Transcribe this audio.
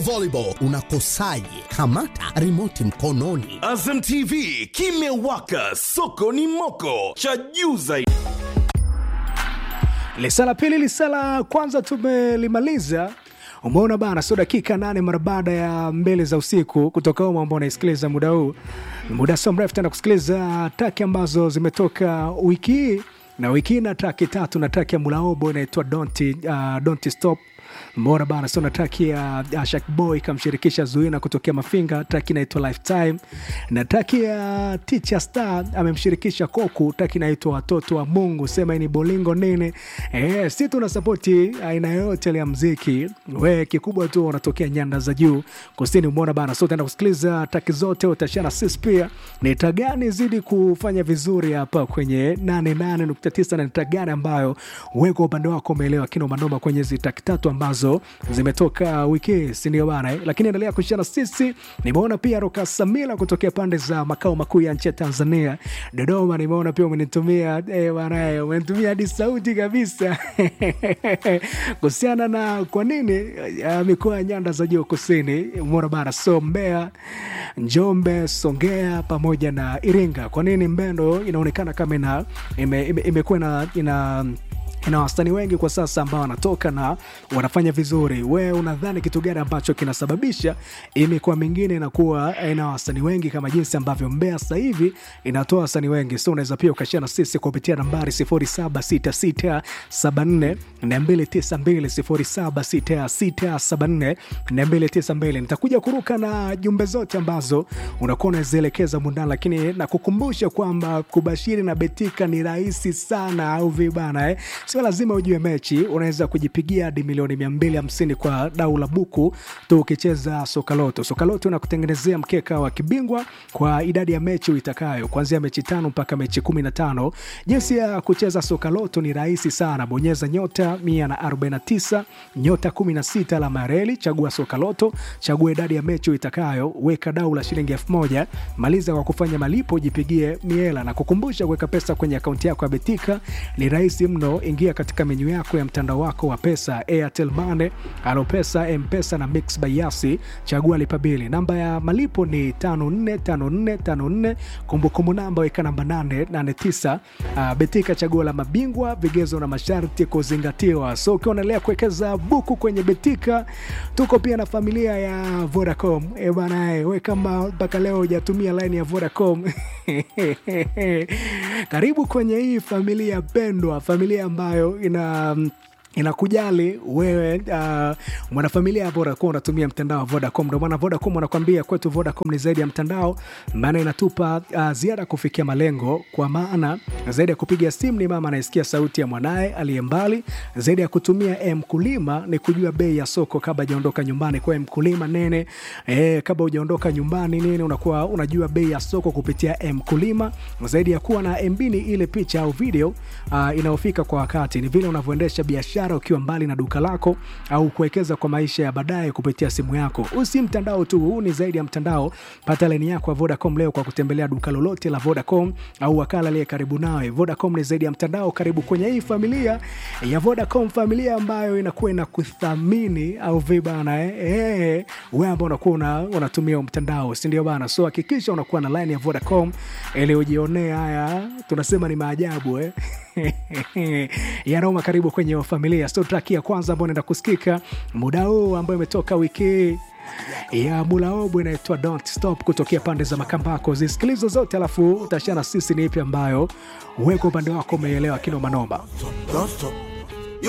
volleyball unakosaje kamata rimoti mkononi Azam TV kimewaka, soko ni moko, cha juu zaidi. Lisala pili, lisala kwanza tumelimaliza. Umeona bana, sio dakika nane mara baada ya mbele za usiku kutoka humo ambao unaisikiliza muda huu, muda sio mrefu tena kusikiliza taki ambazo zimetoka wiki hii na wiki hii na taki tatu na taki ya Mulaobo inaitwa don't, uh, don't stop mbona bana sio na taki ya uh, Shakboy kamshirikisha Zuina kutokea Mafinga, taki inaitwa Lifetime, na taki ya Teacher Star amemshirikisha Koku, taki inaitwa Watoto wa Mungu, sema hii ni bolingo nini. Eh, si tuna sapoti aina yoyote ile ya mziki, we kikubwa tu unatokea nyanda za juu kusini. Umeona bana, so utaenda kusikiliza taki zote, utashana sisi pia ni taa gani zidi kufanya vizuri hapa kwenye 88.9 na ni taa gani ambayo wewe kwa upande wako umeelewa kino manoma kwenye hizi taki tatu ambazo zimetoka wiki hii, si ndio bana eh? Lakini endelea kushana sisi. Nimeona pia Roka Samila kutokea pande za makao makuu ya nchi ya Tanzania, Dodoma. Nimeona pia umenitumia eh, bana eh, umenitumia hadi sauti kabisa kuhusiana na kwa nini uh, mikoa ya nyanda za juu kusini, umeona bana, so Mbeya, Njombe, Songea pamoja na Iringa, kwa nini Mbendo inaonekana kama ina imekuwa ime, imekuwa ina, ina ina wastani wengi kwa sasa ambao wanatoka na wanafanya vizuri. We unadhani kitu gani ambacho kinasababisha hii mikoa mingine inakuwa ina wastani wengi kama jinsi ambavyo Mbeya sasa hivi inatoa wastani wengi? So unaweza pia ukashia na sisi kupitia nambari 076674 292 076674 nitakuja kuruka na jumbe zote ambazo unakuwa unazielekeza mundani, lakini nakukumbusha kwamba kubashiri na betika ni rahisi sana, au vibana eh? Sio lazima ujue mechi, unaweza kujipigia hadi milioni 250 kwa dau la buku tu ukicheza Sokaloto. Sokaloto inakutengenezea mkeka wa kibingwa kwa idadi ya mechi uitakayo, kuanzia mechi tano mpaka mechi 15. Jinsi ya kucheza Sokaloto ni rahisi sana, bonyeza nyota 149 nyota 16 alama ya reli, chagua Sokaloto, chagua idadi ya mechi uitakayo, weka dau la shilingi 1000, maliza kwa kufanya malipo, jipigie miela na kukumbusha kuweka pesa kwenye akaunti yako ya Betika ni rahisi mno. Ingia katika menyu yako ya mtandao wako wa pesa, Airtel Money, Alopesa, Mpesa na Mix by Yasi, chagua lipa bili. Namba ya malipo ni 545454, kumbukumbu namba weka namba 889. Uh, Betika, chaguo la mabingwa, vigezo na masharti kuzingatiwa. So ukiwa unaendelea kuwekeza buku kwenye Betika, tuko pia na familia ya Vodacom. E bana, we kama mpaka leo hujatumia line ya Vodacom karibu kwenye hii familia pendwa, familia ambayo ina inakujali wewe uh, mwanafamilia hapo unakuwa unatumia mtandao wa Vodacom. Ndio maana Vodacom wanakuambia kwetu Vodacom ni zaidi ya mtandao, maana inatupa uh, ziada kufikia malengo, kwa maana zaidi ya kupiga simu ni mama anaisikia sauti ya mwanaye aliye mbali, zaidi ya kutumia mkulima ni kujua bei ya soko kabla hajaondoka nyumbani. Kwa mkulima nene eh, kabla hujaondoka nyumbani nene, unakuwa unajua bei ya soko kupitia mkulima. Zaidi ya kuwa na MB ni ile picha au video uh, inayofika kwa wakati, ni vile unavyoendesha biashara ukiwa mbali na duka lako au kuwekeza kwa maisha ya baadaye kupitia simu yako. Huu si mtandao tu, huu ni zaidi ya mtandao. Pata laini yako ya Vodacom leo kwa kutembelea duka lolote la Vodacom au wakala aliye karibu nawe. Vodacom ni zaidi ya mtandao. Karibu kwenye hii familia ya Vodacom, familia ambayo inakuwa inakuthamini au vibana eh, eh, wewe ambao unakuwa una, unatumia mtandao, si ndio bana? So hakikisha unakuwa na line ya Vodacom ili ujionee haya tunasema ni maajabu eh. ya Roma, karibu kwenye familia. So track ya kwanza ambayo naenda kusikika muda huu ambayo imetoka wiki ya Mulaobo inaitwa Don't Stop kutokea pande za Makambako. Zisikilizo zote, alafu utashana sisi ni ipi ambayo weko upande wako umeelewa kino manoma. Don't stop.